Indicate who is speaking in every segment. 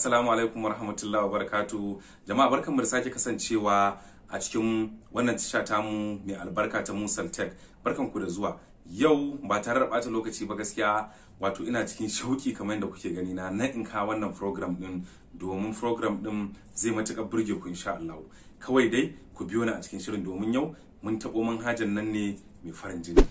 Speaker 1: assalamu alaikum warahmatullahi wabarakatuh jama'a barkan mu da sake kasancewa a cikin wannan tasha tamu mai albarka ta Musal Tech barkan ku da zuwa yau ba tare da bata lokaci ba gaskiya wato ina cikin shauki kamar yadda kuke gani na na in ka wannan program din domin program din zai matuƙar burge ku insha Allah kawai dai ku biyo ni a cikin shirin domin yau mun taɓo manhajan nan ne mai farin jini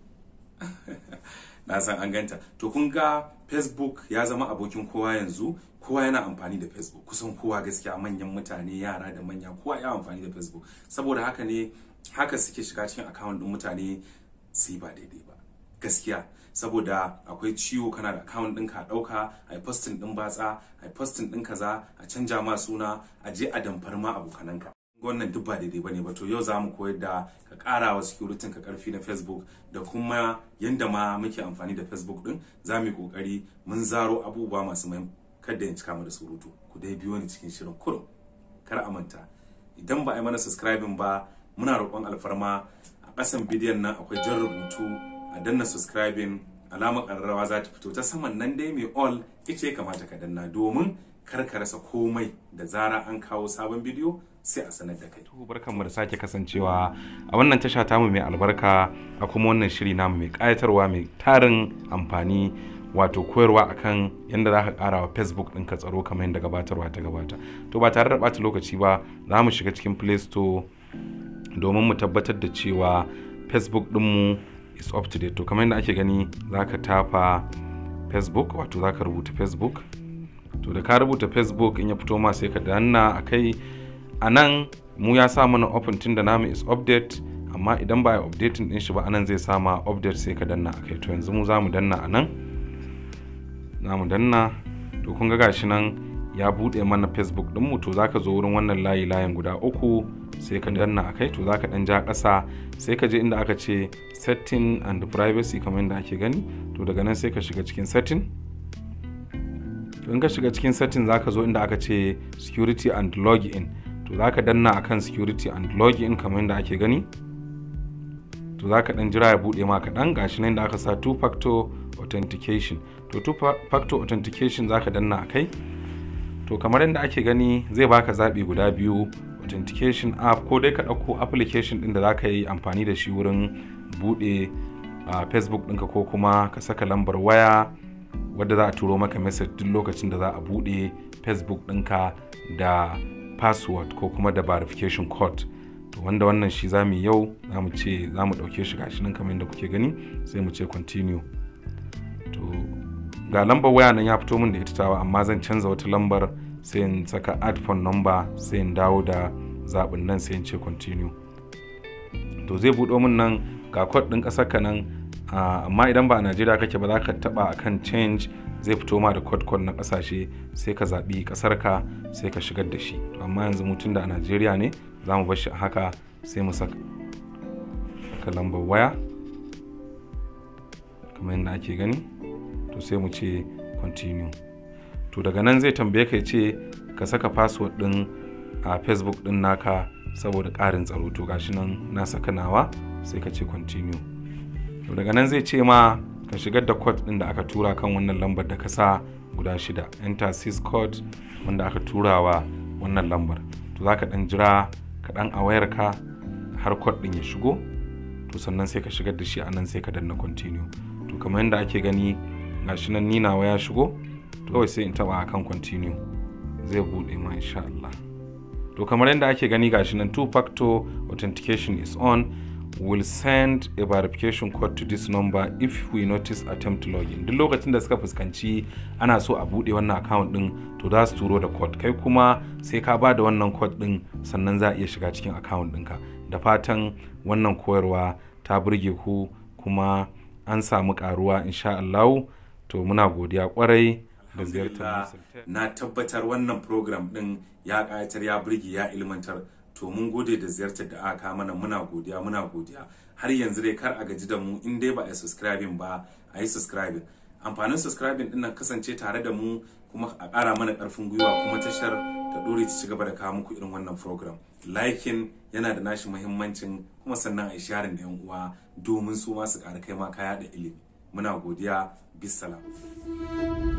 Speaker 1: na san an ganta to kun ga facebook ya zama abokin kowa yanzu kowa yana amfani da facebook kusan kowa gaskiya manyan mutane yara da manya kowa ya amfani da facebook saboda haka ne haka suke shiga cikin account din mutane su yi ba daidai ba gaskiya saboda akwai ciwo kana da account ɗinka a ɗauka a yi posting ɗin batsa a yi posting ɗin kaza a canja ma suna a je a damfar ma abokananka wannan duk ba daidai bane ba to yau za mu koyar da ka ƙara wa security ka karfi na facebook da kuma yanda ma muke amfani da facebook din za mu yi kokari mun zaro abubuwa masu mai kada in cika mu da surutu ku dai biyo ni cikin shirin kurum kar a manta idan ba a yi mana subscribing ba muna roƙon alfarma a ƙasan bidiyon nan akwai jan rubutu a danna subscribing alamar ƙararrawa za ta fito ta saman nan dai mai all ita ya kamata ka danna domin kar ka rasa komai da zara an kawo sabon bidiyo sai a sanar da kai.
Speaker 2: barkanmu da sake kasancewa a wannan tasha tamu mai albarka a kuma wannan shiri namu mai ƙayatarwa mai tarin amfani wato koyarwa akan yadda za ka ƙara wa facebook ɗinka tsaro kamar yadda gabatarwa ta gabata to ba tare da ɓata lokaci ba za mu shiga cikin play store domin mu tabbatar da cewa facebook ɗinmu is up to date to kamar yadda ake gani za ka tafa facebook wato za ka rubuta facebook to da ka rubuta facebook in ya fito ma sai ka danna a kai a nan mu ya sa mana open tun da namu is update amma idan ba ya updating din shi ba anan zai sama update sai ka danna a kai to yanzu mu za mu danna a nan za mu danna to kun ga gashi nan ya buɗe mana facebook ɗinmu to za ka zo wurin wannan layi layin guda uku sai ka danna a kai to za ka ɗan ja ƙasa sai ka je inda aka ce setting and privacy kamar yadda ake gani to daga nan sai ka shiga cikin setting in ka shiga cikin setting za ka zo inda aka ce security and login to za ka danna akan security and login kamar yadda ake gani to za ka dan jira ya bude ma kaɗan gashi nan da aka sa two factor authentication to two factor authentication za ka danna a kai to kamar yadda ake gani zai baka zaɓi guda biyu authentication app ko dai ka ɗauko application ɗin da za ka yi amfani da shi wurin buɗe a facebook ɗinka ko kuma ka saka lambar waya wadda za a turo maka message duk lokacin da za a buɗe facebook ɗinka da password ko kuma da verification code to wanda wannan shi za mu yau za mu ce za mu ɗauke shi gashi nan kamar yadda kuke gani sai mu ce continue to ga lambar waya nan ya fito min da ita tawa amma zan canza wata lambar sai in saka add phone number sai in dawo da zaɓin nan sai in ce continue to zai buɗo min nan ga code ɗin ƙasar ka nan amma idan ba a najeriya kake ba za ka taɓa akan change zai fito ma da code code na kasashe sai ka zaɓi ƙasar ka sai ka shigar da shi to amma yanzu mutum da a najeriya ne za mu shi a haka sai mu saka lambar waya kamar yadda ake gani to sai mu ce continue to daga nan zai tambaye ka ce ka saka password ɗin a facebook ɗin naka saboda ƙarin tsaro to gashi nan na saka nawa sai ka ce continue to daga nan zai ce ma ka shigar da code din da aka tura kan wannan lambar da ka sa guda shida enter sys code wanda aka tura wa wannan lambar to za ka dan jira kaɗan a wayarka har code din ya shigo to sannan sai ka shigar da shi a nan sai ka danna continue to kamar yadda ake gani gashi nan ni nawa ya shigo to kawai sai in taba akan continue zai bude ma insha Allah to kamar yadda ake gani gashi nan two factor authentication is on will send a verification code to this number if we notice attempt login duk lokacin da suka fuskanci ana so a bude wannan account din to za su turo da code kai kuma sai ka ba da wannan code din sannan za a iya shiga cikin account ɗinka da fatan wannan koyarwa ta burge ku kuma an samu karuwa insha Allah to muna godiya kwarai da ziyartar
Speaker 1: na tabbatar wannan program din ya ƙayatar ya burge ya ilmantar to mun gode da ziyartar da aka mana muna godiya muna godiya har yanzu dai kar a gaji da mu in dai ba a yi subscribing ba a yi subscribing amfanin subscribing din nan kasance tare da mu kuma a ƙara mana ƙarfin gwiwa kuma tashar ta dore ta ci gaba da kawo muku irin wannan program liking yana da nashi muhimmancin kuma sannan a yi sharing da yan uwa domin su ma su ƙara kai ma kaya da ilimi muna godiya bisalam